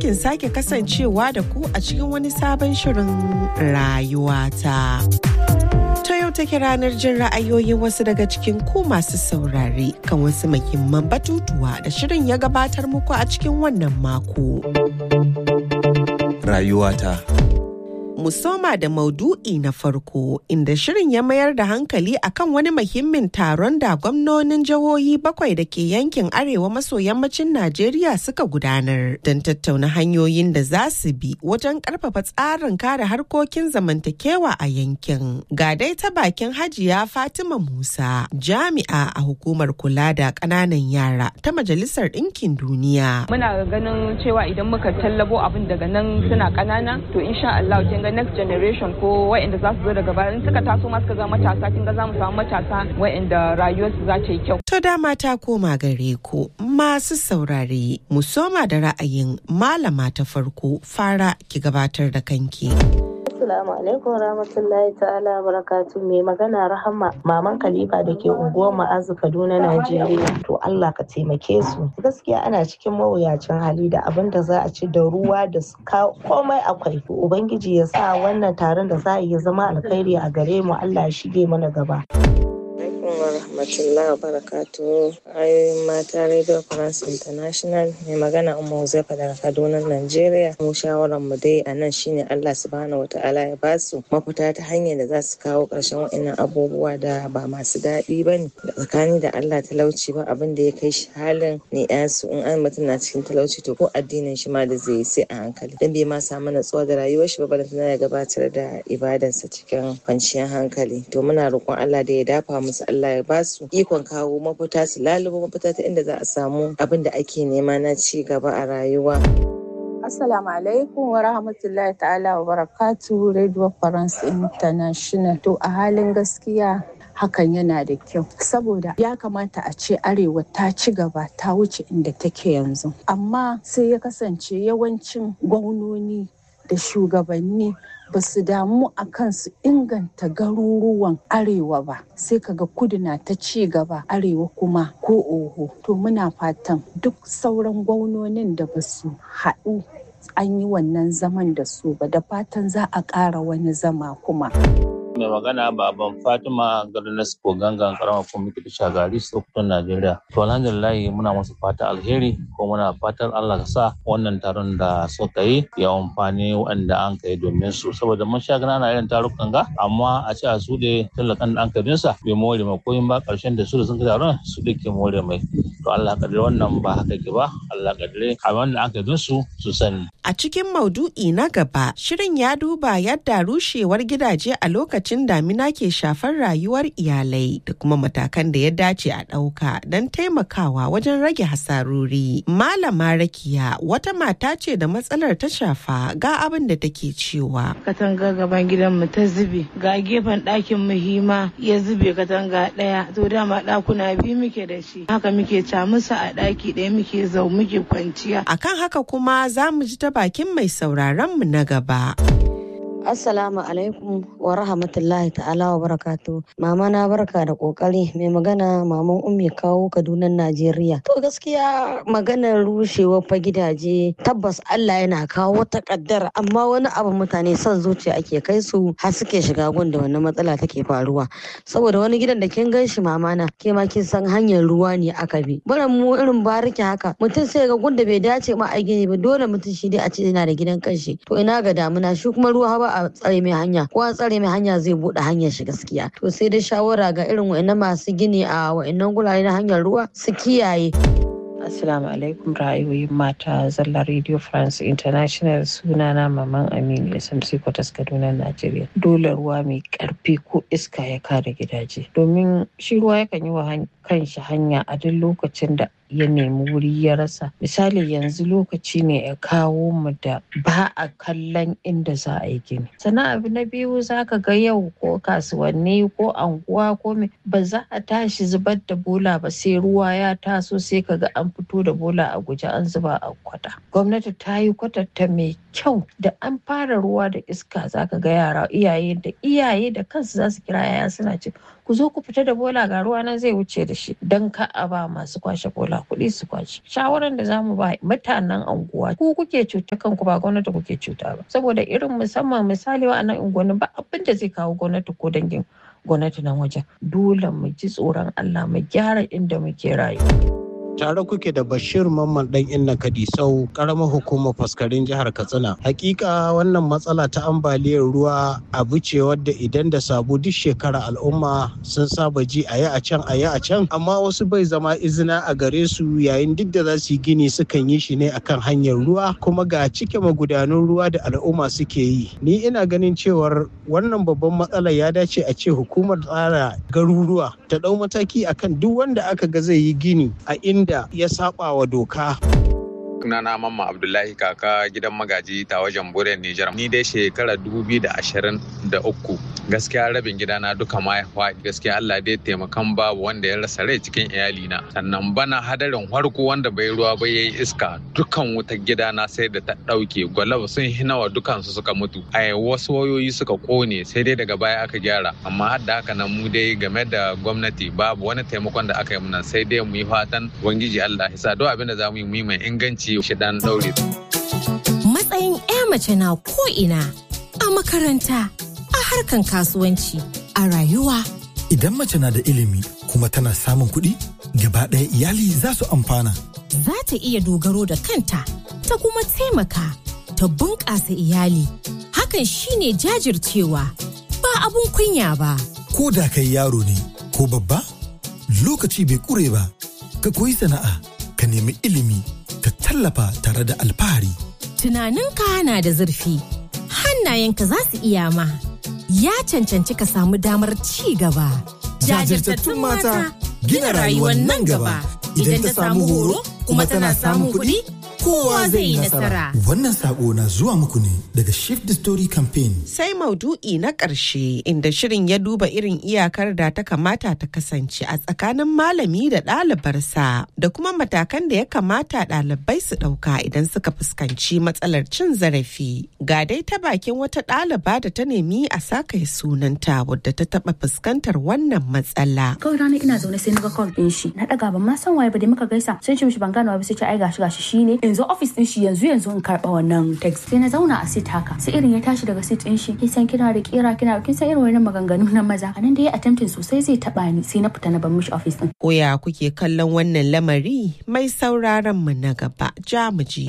cikin sake kasancewa da ku a cikin wani sabon shirin rayuwata. Ta yau take ranar jin ra'ayoyin wasu daga cikin ku masu saurare kan wasu muhimman batutuwa da shirin ya gabatar muku a cikin wannan mako. Rayuwata. mu soma da maudu'i na farko inda shirin ya mayar da hankali akan wani muhimmin taron da gwamnonin jihohi bakwai da ke yankin arewa maso yammacin Najeriya suka gudanar don tattauna hanyoyin da za su bi wajen karfafa tsarin kare harkokin zamantakewa a yankin. Ga dai ta bakin Hajiya Fatima Musa jami'a a hukumar kula da ƙananan yara ta Majalisar Ɗinkin Duniya. Muna ganin cewa idan muka tallabo abin daga nan suna ƙanana to insha Allah kin ga next generation ko waɗanda za su zo daga baya in suka taso ma suka zama matasa kin ga za mu samu matasa waɗanda rayuwarsu za ta yi kyau. To dama ta koma gare ku masu saurare mu soma da ra'ayin malama ta farko fara ki gabatar da kanki. Assalamu alaikum rahmatullahi ta'ala barakatu mai magana rahama maman Khalifa da ke unguwar ma'azu Kaduna Najeriya to Allah ka taimake su gaskiya ana cikin mawuyacin hali da abin da za a ci da ruwa da komai akwai ubangiji ya sa wannan taron da za a yi zama alkhairi a gare mu Allah ya shige mana gaba wa rahmatullahi wa barakatuhu ayoyin mata radio france international mai magana umma huzaifa daga kaduna nigeria mu shawaran mu dai a nan shine allah subhanahu wa ta'ala ya basu mafita ta hanyar da za su kawo ƙarshen wa'annan abubuwa da ba masu daɗi ba ne da tsakani da allah talauci ba abin da ya kai shi halin ne su in an mutum na cikin talauci to ko addinin shi ma da zai yi sai a hankali dan bai ma samu natsuwa da rayuwar shi ba balantana ya gabatar da ibadansa cikin kwanciyar hankali to muna roƙon allah da ya dafa musu Allah ya ba su ikon kawo mafita su lalubo mafita ta inda za a samu abin da ake nema na ci gaba a rayuwa. Assalamu alaikum wa rahmatullahi ta'ala wa barakatu Radio France International. To a halin gaskiya hakan yana da kyau saboda ya kamata a ce arewa ta ci gaba ta wuce inda take yanzu amma sai ya kasance yawancin gwamnoni da shugabanni ba su damu a kan su inganta garuruwan arewa ba sai kaga kudu na ta ci gaba arewa kuma ko oho to muna fatan duk sauran gwamnonin da ba su haɗu an yi wannan zaman da su ba da fatan za a ƙara wani zama kuma. mai magana baban fatima garnas ko gangan karama kwamiti da shagari sokoton najeriya to alhamdulillah muna masu fata alheri ko muna fatan allah ka sa wannan taron da suka yi ya amfani waɗanda an kai domin su saboda mun sha gana irin tarukan ga amma a ce a su da talakan da an kai sa bai more mai koyin ba karshen da su da sun kai taron su da ke more mai to allah kadire wannan ba haka ke ba allah kadire a wanda an kai su su sani a cikin maudu'i na gaba shirin ya duba yadda rushewar gidaje a lokacin lokacin damina ke shafar rayuwar iyalai da kuma matakan da ya dace a ɗauka don taimakawa wajen rage hasarori. Malama Rakiya wata mata ce da matsalar ta shafa ga abin da take cewa. Katanga gaban gidanmu ta zube, ga gefen ɗakin muhima ya zube katanga ɗaya, to dama ɗakuna biyu muke da shi. Haka muke camusa a ɗaki ɗaya muke zau muke kwanciya. Akan haka kuma za mu ji ta bakin mai sauraron mu na gaba. Assalamu alaikum wa rahmatullahi ta'ala wa barakatu. Mama na barka da kokari mai magana maman ummi kawo Kaduna Najeriya. To gaskiya maganar rushewa fa gidaje tabbas Allah yana kawo wata kaddara amma wani abu mutane son zuciya ake kai su har suke shiga gun da wannan matsala take faruwa. Saboda wani gidan da kin gan shi mama na ke ma kin san hanyar ruwa ne aka bi. Bara mu irin bariki haka mutum sai ga gun da bai dace ma a gini ba dole mutum shi dai a ce yana da gidan kanshi. To ina ga damuna shi kuma ruwa ba a tsare mai hanya ko a tsare mai hanya zai bude hanyar shi gaskiya to sai dai shawara ga irin wa'annan masu gini a wa'annan gurare na hanyar ruwa su kiyaye Assalamu alaikum ra'ayoyin mata zalla Radio France International sunana Maman Aminu SMC Kwatas Kaduna Najeriya. Dole ruwa mai karfi ko iska ya kare gidaje. Domin shi ruwa yakan yi wa kanshi hanya a duk lokacin da ya nemi wuri ya rasa misali yanzu lokaci ne ya kawo mu da ba a kallon inda za a yi gini sannan abu na biyu za ka ga yau ko kasuwanni ko anguwa ko me ba za a tashi zubar da bola ba sai ruwa ya taso sai ka ga an fito da bola a guje an zuba a kwata gwamnati ta yi kwatanta mai kyau da an fara ruwa da iska za ka ga yara iyaye da iyaye da kansu za su kira yaya suna ce ku zo ku fita da bola ga ruwa nan zai wuce da shi dan ka a ba masu kwashe bola kuɗi su kwashe shawaran da zamu ba mutanen anguwa ku kuke cuta kanku ba gwamnati kuke cuta ba saboda irin musamman misali wa'annan unguwanni ba abin da zai kawo gwamnati ko dangin gwamnati nan wajen dole mu ji tsoron Allah mu gyara inda muke rayuwa. tare kuke da bashir mamman dan inna kadisau karamar hukumar faskarin jihar katsina hakika wannan matsala ta ambaliyar ruwa abu ce wadda idan da sabu duk shekara al'umma sun saba ji a yi a can a yi a can amma wasu bai zama izina a gare su yayin duk da za su yi gini sukan yi shi ne akan hanyar ruwa kuma ga cike magudanun ruwa da al'umma suke yi ni ina ganin cewar wannan babban matsala ya dace a ce hukumar tsara garuruwa ta ɗau mataki akan duk wanda aka ga zai yi gini a inda da ya saba wa doka. sunana mamma abdullahi kaka gidan magaji ta wajen buren nijar ni dai shekara uku gaskiya rabin gidana duka ma ya faɗi gaskiya allah dai taimakan babu wanda ya rasa rai cikin iyalina sannan bana hadarin harko wanda bai ruwa ba yayi iska dukan wutar gidana sai da ta ɗauke gwalaba sun hinawa dukansu suka mutu a wasu wayoyi suka kone sai dai daga baya aka gyara amma har da haka nan mu dai game da gwamnati babu wani taimakon da aka yi muna sai dai mu yi fatan ubangiji allah ya sa duk abin da za mu yi mu yi mai inganci shi dan daure. Matsayin 'ya mace na ko'ina a makaranta, a harkan kasuwanci, a rayuwa. Idan mace na da ilimi kuma tana samun kuɗi, gaba ɗaya iyali za su amfana. Za ta iya dogaro da kanta, ta kuma taimaka, ta bunƙasa iyali. Hakan shine jajircewa, ba abun kunya ba. Ko da kai yaro ne, ko babba, lokaci bai ƙure ba, ka koyi sana'a, ka nemi ilimi. ka tallafa tare da alfahari. Tunaninka na da zurfi, hannayenka za su iya ma, ya cancanci ka samu damar ci gaba. Jajirtattun mata gina rayuwar nan gaba idan ta samu horo kuma tana samun kuɗi. Kowa zai yi nasara. Wannan sako na zuwa muku ne daga Shift the Story Campaign. Sai maudu'i na ƙarshe inda shirin ya duba irin iyakar da ta kamata ta kasance a tsakanin malami da ɗalibarsa da kuma matakan da ya kamata ɗalibai su ɗauka idan suka fuskanci matsalar cin zarafi. Ga dai ta bakin wata ɗaliba da ta nemi a saka sunanta wadda ta taɓa fuskantar wannan matsala. Kawai rana ina zaune sai na ga call ɗin shi. Na ɗaga ban ma san waye ba da muka gaisa. Sun ce mishi ban gane ba sai ce ai gashi gashi shine. In zo ofis din shi yanzu yanzu in karba wannan text sai na zauna a sit haka sai irin ya tashi daga sit din shi kin san kina da kira kina kin san irin wannan maganganu na maza anan da ya attempting sosai zai taba ni sai na fita na bar mishi ofis din koya kuke kallon wannan lamari mai sauraron mu na gaba jamuji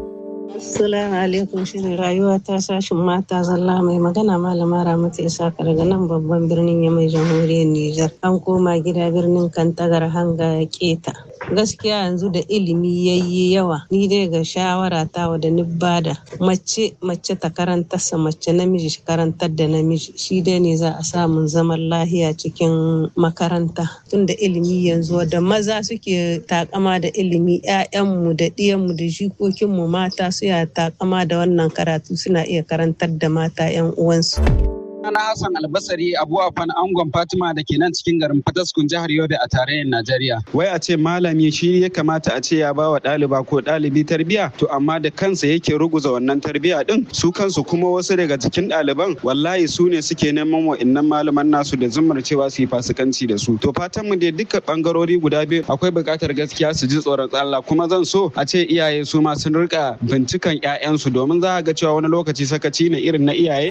Assalamu alaikum shirin rayuwa ta sashin mata zalla mai magana malama Ramatu Isaka daga nan babban birnin Yamai jamhuriyar Nijar. An koma gida birnin Kantagar hanga keta. Gaskiya yanzu da ilimi yayi yawa ni dai ga shawara ta wa da bada mace mace ta karantarsa mace namiji shi karantar da namiji shi dai ne za a samun zaman lahiya cikin makaranta tunda ilimi yanzu da maza suke takama da ilimi 'ya'yanmu da ɗiyanmu da jikokinmu mata su ya takama da wannan karatu suna iya karantar da mata 'yan uwansu. Sana Hassan Albasari Abu Afan Angon Fatima da ke nan cikin garin Fataskun jihar Yobe a tarayyar Najeriya. Wai a ce malami shi ya kamata a ce ya ba wa ɗaliba ko ɗalibi tarbiya to amma da kansa yake ruguza wannan tarbiya din su kansu kuma wasu daga cikin ɗaliban wallahi su ne suke neman wa'innan malaman nasu da zumar cewa su yi fasikanci da su. To fatan mu dai duka bangarori guda biyu akwai buƙatar gaskiya su ji tsoron Allah kuma zan so a ce iyaye su ma sun rika bincikan 'ya'yansu domin za a ga cewa wani lokaci sakaci ne irin na iyaye.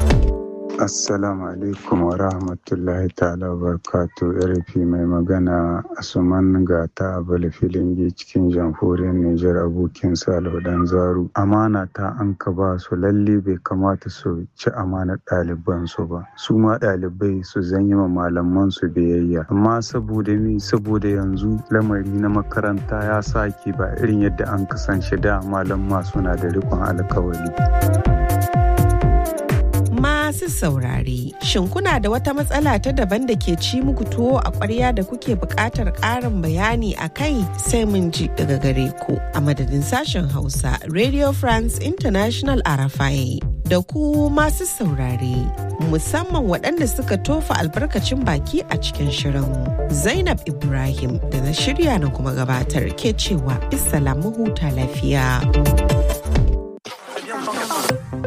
Assalamu alaikum wa rahmatullahi ta'ala wa barakatu RFI mai magana Asuman Gata Abala Filingi cikin jamhuriyar Nijar abokin Salihu Dan Zaru. Amana ta an ka ba su lalle bai kamata su ci amanar ɗaliban su ba. Su ma ɗalibai su zanyi ma malaman su biyayya. Amma saboda mi saboda yanzu lamari na makaranta ya sake ba irin yadda an kasance da malamma suna da rikon alkawari. masu saurare. Shin kuna da wata matsala ta daban da ke ci muku tuwo a ƙwarya da kuke buƙatar ƙarin bayani a kai sai mun ji daga gare ku a madadin sashen Hausa Radio France International Arafai. Da ku masu saurare, musamman waɗanda suka tofa albarkacin baki a cikin shirin. Zainab Ibrahim da na shirya na kuma gabatar ke cewa mu huta lafiya.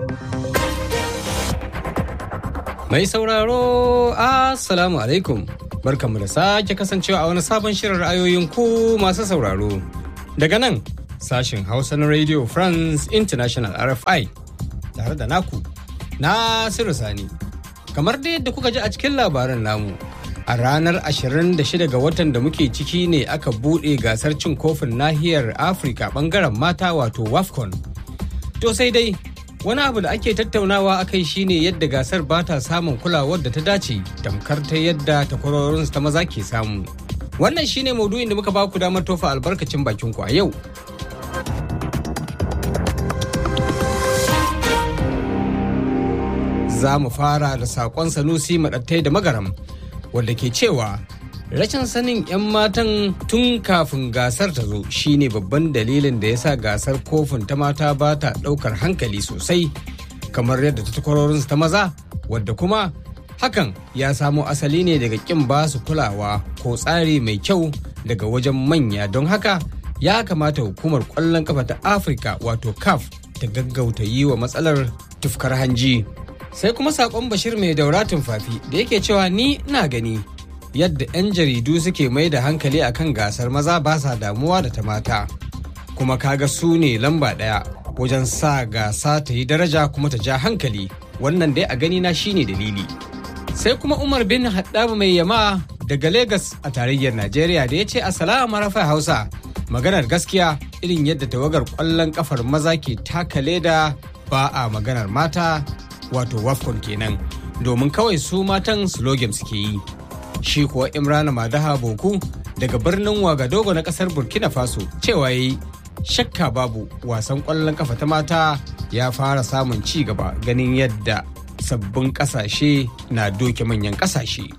Mai sauraro, Assalamu alaikum. Barkanmu da sake kasancewa a wani sabon shirin ra'ayoyin ku masu sauraro. Daga nan sashin Hausa na Radio France International RFI tare da naku Nasiru Sani. Kamar da yadda kuka ji a cikin labaran namu. A ranar 26 ga watan da muke ciki ne aka buɗe gasar cin kofin nahiyar Afirka bangaren mata wato WAFCON. To sai dai wani abu da ake tattaunawa akai shine yadda gasar ba ta samun kulawar da ta dace tamkar ta yadda takwarorinsu ta maza ke samu. Wannan shine maudu'in da muka ba ku damar tofa albarkacin bakin ku a yau. Za mu fara da saƙon Sanusi maɗattai da magaram wanda ke cewa rashin sanin 'yan matan tun kafin gasar ta zo shine babban dalilin da ya sa gasar kofin ta mata ba ta ɗaukar hankali sosai kamar yadda ta takwarorinsu ta maza wadda kuma hakan ya samo asali ne daga ƙin ba su kulawa ko tsari mai kyau daga wajen manya don haka ya kamata hukumar ƙwallon kafa ta afirka wato caf ta gaggauta yi wa matsalar tufkar hanji sai kuma saƙon bashir mai daura tumfafi da yake cewa ni na gani yadda 'yan jaridu suke mai da hankali akan gasar maza ba sa damuwa da ta mata kuma kaga su ne lamba ɗaya wajen sa gasa ta yi daraja kuma ta ja hankali wannan dai a gani na shine dalili sai kuma umar bin haddaba mai yama daga Legas a tarayyar najeriya da ya ce assalamu rafa hausa maganar gaskiya irin yadda tawagar kwallon kafar maza ke taka leda ba a maganar mata wato wafcon kenan domin kawai su matan slogan suke yi shi kuwa imrana madaha boku daga birnin wagadogo na kasar burkina faso cewa yi shakka babu wasan kwallon kafa ta mata ya fara samun ci gaba ganin yadda sabbin kasashe na doke manyan kasashe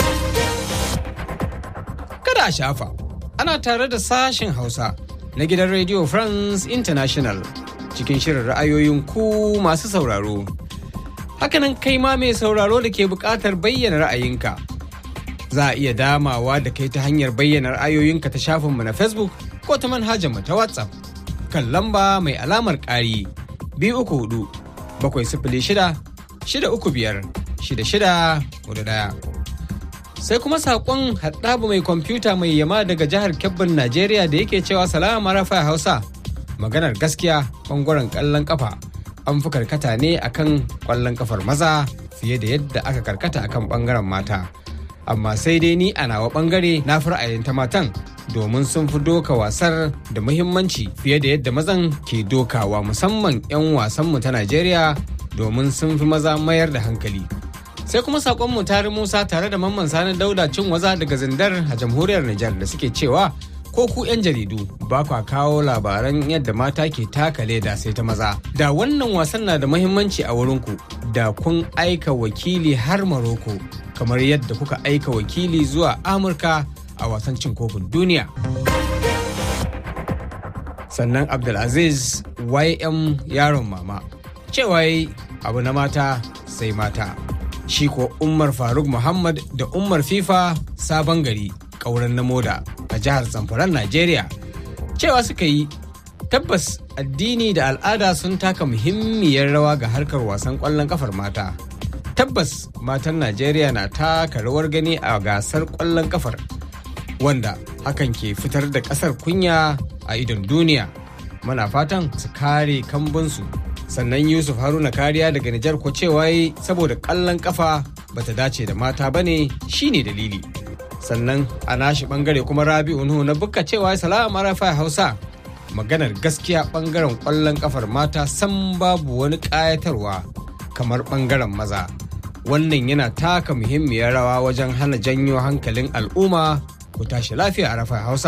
kada a shafa ana tare da sashen hausa na gidan radio france international cikin shirin ra'ayoyin ku masu sauraro hakanan kai ma mai sauraro da ke buƙatar bayyana ra'ayinka za a iya damawa da kai ta hanyar bayyana ra'ayoyinka ta shafinmu na facebook ko ta manhajarmu ta whatsapp kan lamba mai alamar ƙari biyu uku hudu bakwai sifili shida shida uku biyar shida shida hudu ɗaya sai kuma saƙon haɗabu mai kwamfuta mai yama daga jihar kebbin najeriya da yake cewa salama rafa hausa maganar gaskiya ɓangaren ƙallon ƙafa an fi karkata ne akan ƙwallon ƙafar maza fiye da yadda aka karkata akan ɓangaren mata amma sai dai ni a nawa ɓangare na fi ra'ayin ta matan domin sun fi doka wasar da muhimmanci fiye da yadda mazan ke dokawa musamman 'yan wasanmu ta najeriya domin sun fi maza mayar da hankali sai kuma sakonmu tare musa tare da mamman sani dauda cin waza daga zindar a jamhuriyar nijar da suke cewa ko ku 'yan jaridu ba kwa kawo labaran yadda mata ke taka leda sai ta maza da wannan wasan na da muhimmanci a wurinku da kun aika wakili har maroko kamar yadda kuka aika wakili zuwa amurka a wasan cin kofin duniya sannan abdulaziz ym yaron mama cewa abu na mata sai mata shi ko umar faruk muhammad da umar fifa sabon gari ƙauren na moda a jihar zamfaran najeriya cewa suka yi tabbas addini da al'ada sun taka muhimmiyar rawa ga harkar wasan ƙwallon kafar mata tabbas matan najeriya na taka rawar gani a gasar ƙwallon kafar wanda hakan ke fitar da ƙasar kunya a idon duniya muna fatan su kare kambunsu sannan yusuf haruna kariya daga nijar ko cewa saboda kallon kafa bata dace da mata bane shine dalili sannan a nashi bangare kuma rabi'u nuhu na bukka cewa salama rafa hausa maganar gaskiya bangaren kwallon kafar mata san babu wani kayatarwa kamar bangaren maza wannan yana taka muhimmiyar rawa wajen hana janyo hankalin al'umma ku tashi lafiya a rafa hausa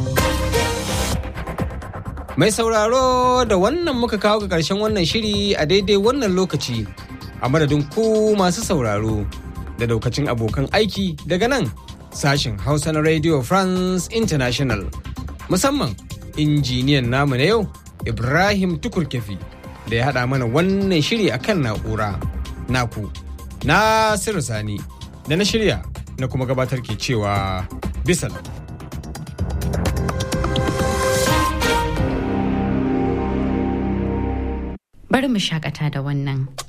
Mai sauraro da wannan muka kawo ga ƙarshen wannan shiri a daidai wannan lokaci a madadin ku masu sauraro da daukacin abokan aiki daga nan sashen Hausa na Radio France International. Musamman injiniyan namu na yau Ibrahim Tukurkefi da ya haɗa mana wannan shiri a kan na'ura. Naku, Nasiru Sani da na shirya na kuma gabatar ke cewa bisalam. bari mu shakata da wannan.